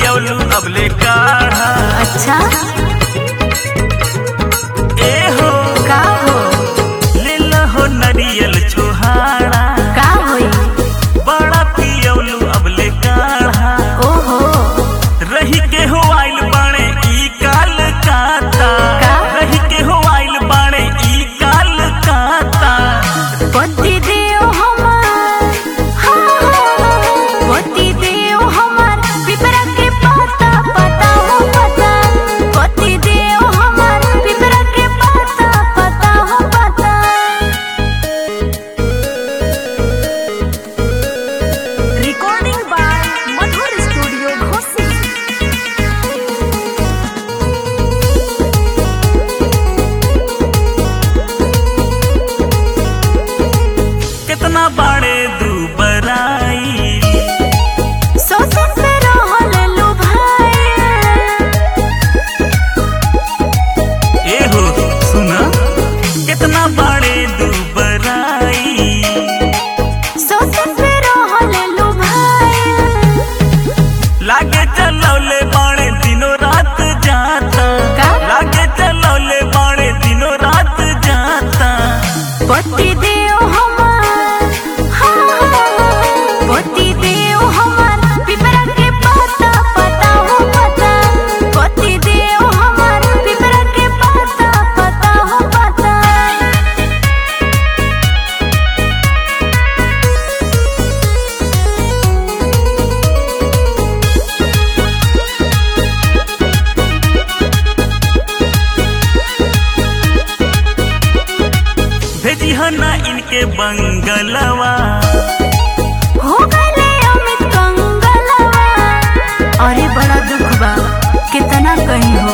पियौलू अबले काढ़ा अच्छा ए हो का हो ले हो नरियल छोहाड़ा का होई बड़ा पियौलू अबले काढ़ा ओहो रही के हो आइल बाणे ई काल काता का? रही के हो आइल बाणे ई काल काता पति देव हमार हाँ, पति देव हमार पिपरा के पता पता हो पता पति देव हमार पिपरा के पता पता हो पता रिकॉर्डिंग बाय मधुर स्टूडियो घोसी कितना बाणे दुबराई सोचन पे रहल लो भाई ए हो सुना कितना बाणे दुबराई सोचन पे रहल लो भाई लागे चलौले बाणे दिनों रात जाता का? लागे चलौले बाणे दिनों रात जाता पति देव हमार हाँ, पति देव हमार पिपरा के पता पता हो पता पति देव हमार पिपरा के पता पता हो पता भेजी हना इनके बंगलवा हो गले अमित कंगलवा अरे बड़ा दुख बा कितना कहीं हो